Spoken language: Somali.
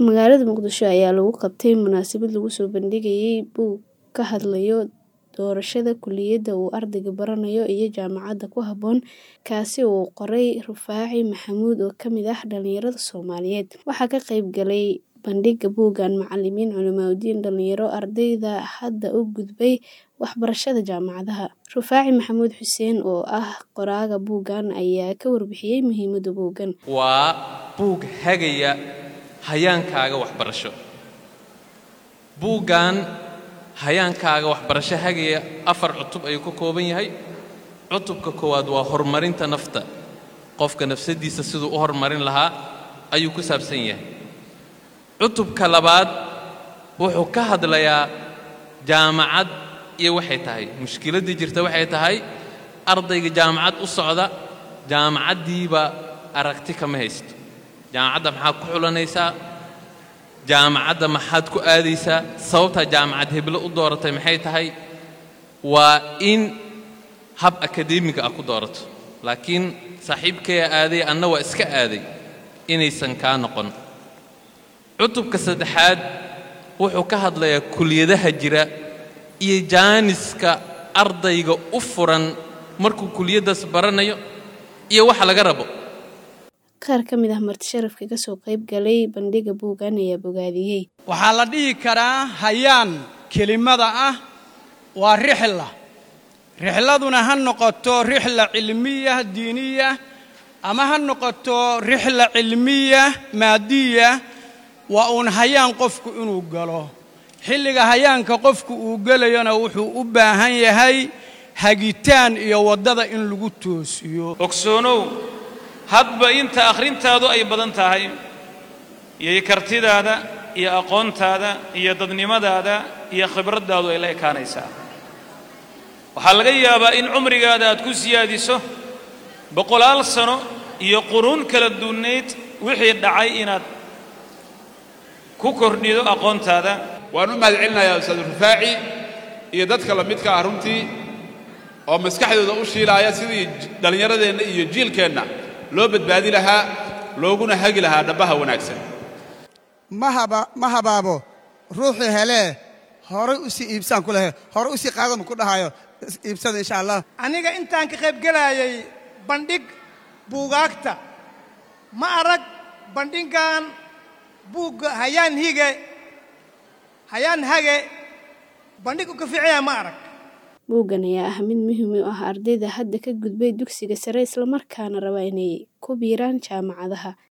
Magaalada Muqdisho ayaa lagu qabtay munaasabad lagu soo bandhigayay buug ka hadlaya doorashada kulliyadda uu ardaygu baranayo iyo jaamacadda ku habboon, kaasi oo uu qoray Rufaaci Maxamuud oo ka mid ah dhalinyarada Soomaaliyeed. Waxaa ka qayb galay bandhigga buuggan macallimiin, culimooyin, dhalinyaro, ardayda hadda u gudbay waxbarashada jaamacadaha. Rufaaci Maxamuud Xuseen oo ah qoraaga buuggan ayaa ka warbixiyay muhiimadda buuggan. waa buug hagaya hayaankaaga waxbarasho buuggan hayaankaaga waxbarasho hagaya afar cutub ayuu ka kooban yahay cutubka koowaad waa horumarinta nafta qofka nafsadiisa siduu u horumarin lahaa ayuu ku saabsan yahay cutubka labaad wuxuu ka hadlayaa jaamacad iyo waxay tahay mushkiladdii jirta waxay tahay ardayga jaamacad u socda jaamacaddiiba aragti kama haysto jaamacadda maxaad ku xulanaysaa jaamacadda maxaad ku aadaysaa sababtaa jaamacad heblo u dooratay maxay tahay waa in hab akadeemiga ah ku doorato laakiin saaxiibkaya aaday anna waa iska aaday inaysan kaa noqon cutubka saddexaad wuxuu ka hadlayaa kuliyadaha jira iyo jaaniska ardayga u furan markuu kuliyaddaas baranayo iyo waxa laga rabo Qaar ka mid ah marti sharafka ka soo qayb galay bandhigga buuggan ayaa bogaadiyey. waxaa la dhihi karaa hayaan kelimada ah waa rixla rixladuna ha noqoto rixla cilmiya diiniya ama ha noqoto rixla cilmiya maadiya waa uun hayaan qofku inuu galo xilliga hayaanka qofku uu gelayona wuxuu u baahan yahay hagitaan iyo waddada in lagu toosiyo ogsoonow hadba inta akhrintaadu ay badan tahay iyo kartidaada iyo aqoontaada iyo dadnimadaada iyo khibraddaadu ay la ekaanaysaa waxaa laga yaabaa in cumrigaada aad ku siyaadiso boqolaal sano iyo quruun kala duunnayd wixii dhacay inaad ku kordhido aqoontaada waan u mahad celinayaa ustaad rufaaci iyo dadka la midka ah runtii oo maskaxdooda u shiilaaya sidii dhallinyaradeenna iyo jiilkeenna loo badbaadi lahaa looguna hagi lahaa dhabbaha wanaagsan ma habaabo ruuxii helee horay u sii iibsaan ku lehe horay u sii qaadama ku dhahayo iibsada insha allah aniga intaan ka qayb gelayay bandhig buugaagta ma arag bandhiggan buugga hayaan hige hayaan hage bandhig u ka fiicanya ma arag Buuggan ayaa ah mid muhiim u ah ardayda hadda ka gudbay dugsiga sare isla markaana raba inay ku biiraan jaamacadaha.